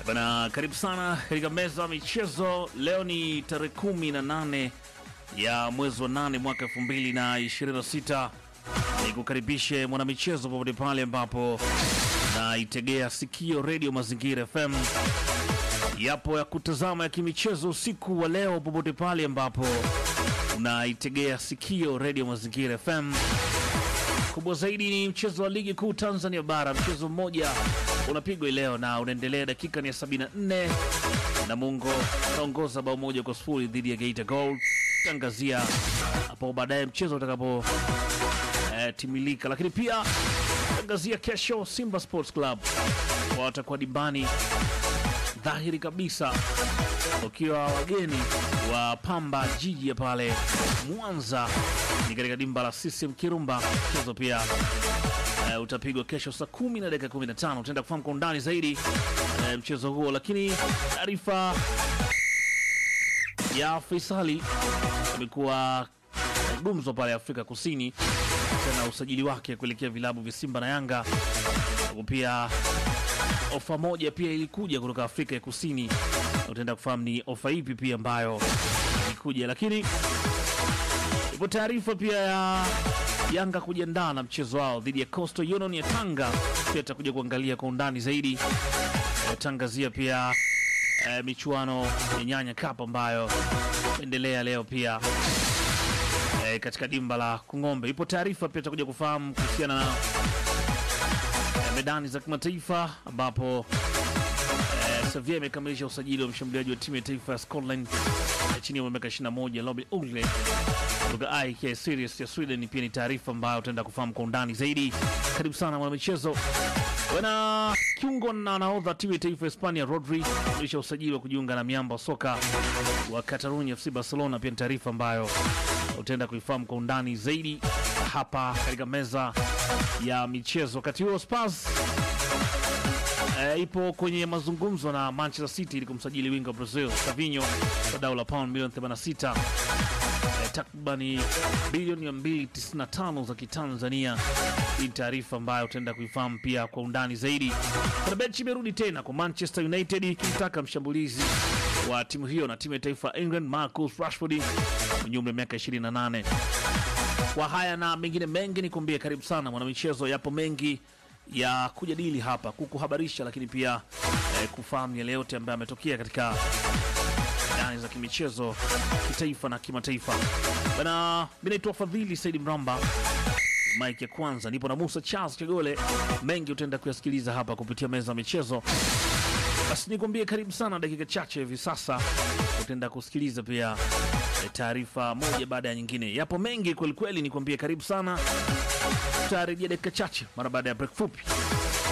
Bana, karibu sana katika meza ya michezo. Leo ni tarehe kumi na nane ya mwezi wa nane mwaka elfu mbili na ishirini na sita. Nikukaribishe mwanamichezo popote pale ambapo naitegea sikio redio Mazingira FM. Yapo ya kutazama ya kimichezo usiku wa leo, popote pale ambapo unaitegea sikio redio Mazingira FM. Kubwa zaidi ni mchezo wa ligi kuu Tanzania bara, mchezo mmoja unapigwa leo na unaendelea, dakika ni ya 74 Namungo kaongoza bao moja kwa sifuri dhidi ya Geita Gold. Tangazia hapo baadaye mchezo utakapo eh, timilika, lakini pia tangazia kesho Simba Sports Club watakuwa dimbani dhahiri kabisa ukiwa wageni wa Pamba Jiji ya pale Mwanza, ni katika dimba la CCM Kirumba. Mchezo pia uh, utapigwa kesho saa kumi na dakika 15. Utaenda kufahamu kwa undani zaidi uh, mchezo huo, lakini taarifa ya Faisali imekuwa gumzo pale Afrika Kusini tena usajili wake kuelekea vilabu vya Simba na Yanga, huku pia ofa moja pia ilikuja kutoka Afrika ya Kusini. Utaenda kufahamu ni ofa ipi pia ambayo ilikuja, lakini ipo taarifa pia ya Yanga kujiandaa na mchezo wao dhidi ya Coastal Union ya Tanga. Pia tutakuja kuangalia kwa undani zaidi, tangazia pia eh, michuano ya Nyanya Cup ambayo endelea leo pia eh, katika dimba la Kung'ombe. Ipo taarifa pia tutakuja kufahamu kuhusiana na eh, medani za kimataifa ambapo eh, Sevilla imekamilisha usajili wa mshambuliaji wa timu ya taifa ya Scotland eh, chini ya umri wa miaka 21 Robin Ugle kutoka IK Sirius ya Sweden. Pia ni taarifa ambayo utaenda kufahamu kwa undani zaidi. Karibu sana mwanamichezo. Bwana kiungo na nahodha timu ya taifa ya Hispania Rodri kamilisha usajili wa kujiunga na miamba wa soka wa Catalonia FC Barcelona. Pia ni taarifa ambayo utaenda kuifahamu kwa undani zaidi hapa katika meza ya michezo. Wakati huo Spurs e, ipo kwenye mazungumzo na Manchester City ili kumsajili winga wa Brazil Savinho kwa dau la pound milioni 86 e, takribani bilioni 295 za Kitanzania. Hii ni taarifa ambayo utaenda kuifahamu pia kwa undani zaidi. Fenerbahce imerudi tena kwa Manchester United ikimtaka mshambulizi wa timu hiyo na timu ya taifa England Marcus Rashford mwenye umri wa miaka 28. Kwa haya na mengine mengi ni kuambia, karibu sana mwanamichezo. Yapo mengi ya kujadili hapa, kukuhabarisha, lakini pia eh, kufahamu yale yote ambayo ametokea katika ndani za kimichezo kitaifa na kimataifa. Bana, mi naitwa Fadhili Saidi Mramba, mike ya kwanza nipo na Musa Charles Chagole. Mengi utaenda kuyasikiliza hapa kupitia meza ya michezo. Basi nikwambie karibu sana, dakika chache hivi sasa utaenda kusikiliza pia eh, taarifa moja baada ya nyingine. Yapo mengi kwelikweli, nikwambie karibu sana, tutarejea dakika chache mara baada ya break fupi.